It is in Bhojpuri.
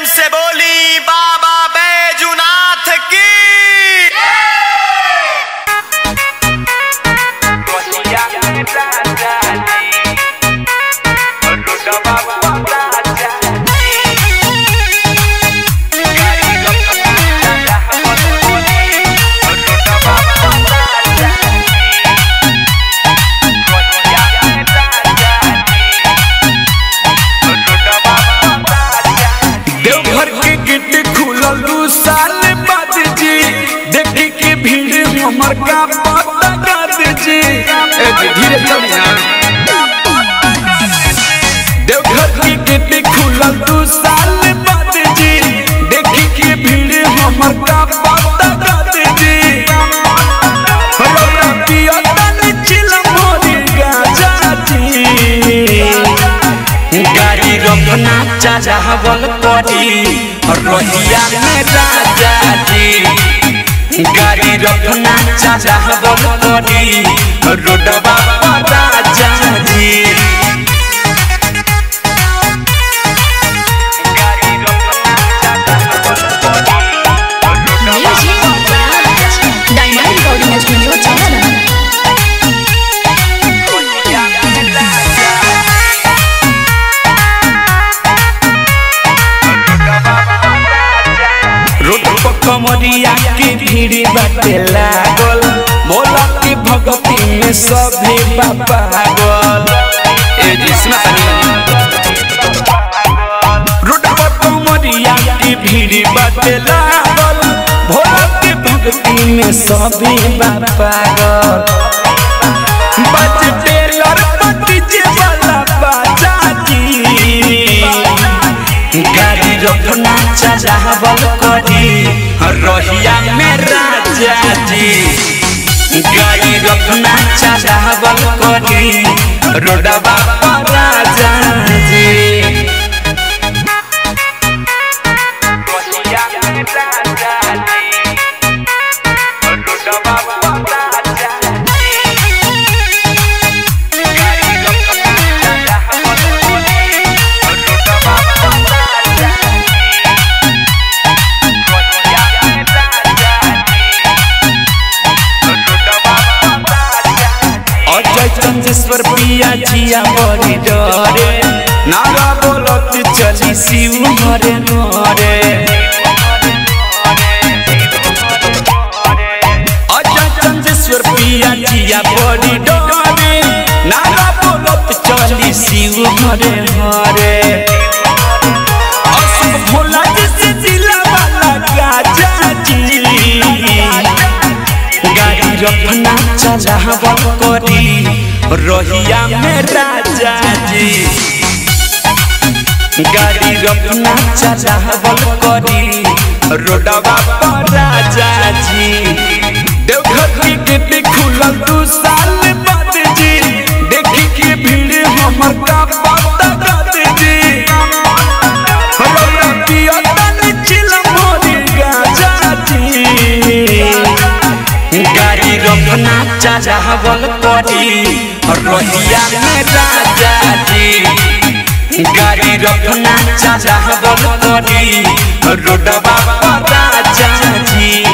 से बोली बाबा बैजुनाथ की देवघर के गेट खुलल दू साल बाद जी देखी के भीड़ हमर का पता कर जी ए जी, धीरे चली ना देवघर के गेट खुलल दू साल बाद जी देखी के भीड़ हमर का पता कर जी रौरा पिया तनी चिलम मोरी गाजा जी गाड़ी रोकना चाहवल पड़ी रोहिया में राजा जी गाड़ी रोकना चाहवल पड़ी रोडवा पर राजा जी गाड़ी रोकना चाहवल पड़ी Music Garage. Diamond Recording Studio Channel. Road पर कमरिया के भीड़ बाटे लागल मोला के भगती में सभे पागल ए जिसना रोड पर कमरिया के भीड़ बाटे लागल भोला के भक्ति में सभे पागल बज टेलर पति जे वाला बाजा जी गाड़ी रोकना चाहवल करी रोहिया में राजा जी गाड़ी रोकना चाहवल करी रोडवा पर राजा जी रोहिया में राजा जी रोडवा पर राजा जी गाड़ी रोकना चाहवल करी रोडवा पर राजा अजय चंदेश्वर पिया जिया बड़ी डरे नारा बोलत चली शिव हरे नरे अजय चंदेश्वर पिया जिया बड़ी डरे नारा बोलत चली शिव हरे हरे अशोक भोला जी से जिला वाला गाजा जी गाड़ी रखना चाहवल करी रोहिया में राजा जी गाड़ी रखना चाहवल करी रोडवा पर राजा जी देवघर की गेट खुलल दू साल बाद जी देखी के भीड़ हमर का पता कर जी रौरा पिया तनी चिलम मोरी गाजा जी गाड़ी रखना चाहवल करी रोहिया में राजा जी गाड़ी रखना चाहवल करी रोडवा पर राजा जी